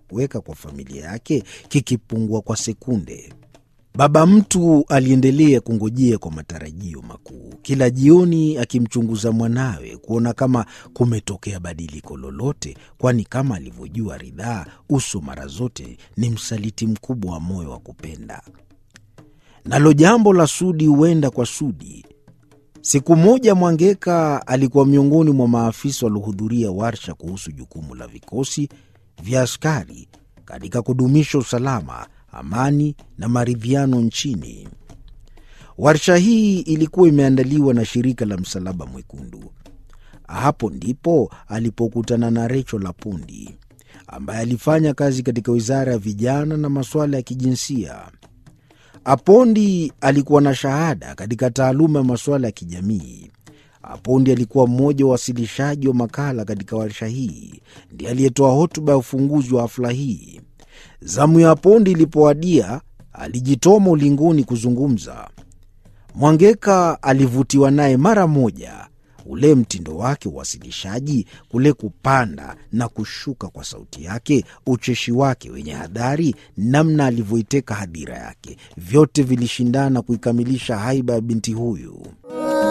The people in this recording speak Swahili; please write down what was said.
kuweka kwa familia yake kikipungua kwa sekunde. Baba mtu aliendelea kungojea kwa matarajio makuu, kila jioni akimchunguza mwanawe kuona kama kumetokea badiliko lolote, kwani kama alivyojua Ridhaa, uso mara zote ni msaliti mkubwa wa moyo wa kupenda. Nalo jambo la Sudi huenda kwa Sudi. Siku moja Mwangeka alikuwa miongoni mwa maafisa waliohudhuria warsha kuhusu jukumu la vikosi vya askari katika kudumisha usalama, amani na maridhiano nchini. Warsha hii ilikuwa imeandaliwa na shirika la Msalaba Mwekundu. Hapo ndipo alipokutana na Recho Lapundi ambaye alifanya kazi katika wizara ya vijana na masuala ya kijinsia. Apondi alikuwa na shahada katika taaluma ya masuala ya kijamii. Apondi alikuwa mmoja wa wasilishaji wa makala katika warsha hii, ndiye aliyetoa hotuba ya ufunguzi wa hafla hii. Zamu ya Apondi ilipowadia, alijitoma ulingoni kuzungumza. Mwangeka alivutiwa naye mara moja, ule mtindo wake uwasilishaji, kule kupanda na kushuka kwa sauti yake, ucheshi wake wenye hadhari, namna alivyoiteka hadhira yake, vyote vilishindana kuikamilisha haiba ya binti huyu.